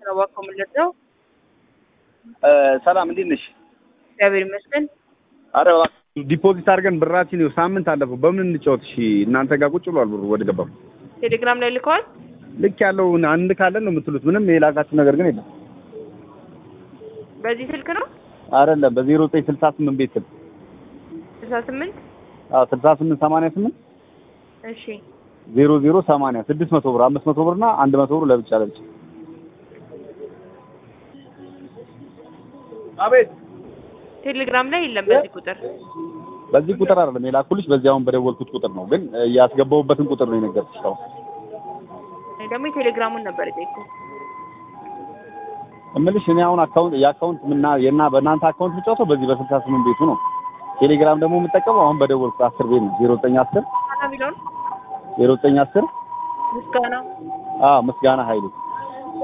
ነው እባክዎ የምንለብሰው። ሰላም እንዴት ነሽ? እግዚአብሔር ይመስገን። አረ እባክህ ዲፖዚት አድርገን ብራችን ይኸው ሳምንት አለፈው። በምን እንጫወት? እሺ እናንተ ጋር ቁጭ ብሏል ብሩ ወደ ገባው ቴሌግራም ላይ ልከዋል። ልክ ያለው አንድ ካለን ነው የምትሉት። ምንም የላካችሁ ነገር ግን የለም። በዚህ ስልክ ነው አይደለም በዜሮ ዘጠኝ ስልሳ ስምንት ቤት ስልክ ስልሳ ስምንት አዎ ስልሳ ስምንት ሰማንያ ስምንት እሺ ዜሮ ዜሮ ሰማንያ ስድስት መቶ ብር አምስት መቶ ብር እና አንድ መቶ ብር ለብቻ ለብቻ አቤት ቴሌግራም ላይ የለም በዚህ ቁጥር። በዚህ ቁጥር አይደለም የላኩልሽ በዚህ አሁን በደወልኩት ቁጥር ነው ግን ያስገባሁበትን ቁጥር ነው የነገርኩሽ አሁን እኔ ደግሞ የቴሌግራሙን ነበር የጠየኩት። እምልሽ እኔ አሁን አካውንት የአካውንት ምና የና በእናንተ አካውንት የምጫወተው በዚህ በስልሳ ስምንት ቤቱ ነው ቴሌግራም ደግሞ የምጠቀመው አሁን በደወልኩት አስር ቤት ነው ዜሮ ዘጠኝ አስር ምስጋና ቢለውን ዜሮ ዘጠኝ አስር ምስጋና አዎ ምስጋና ኃይሌ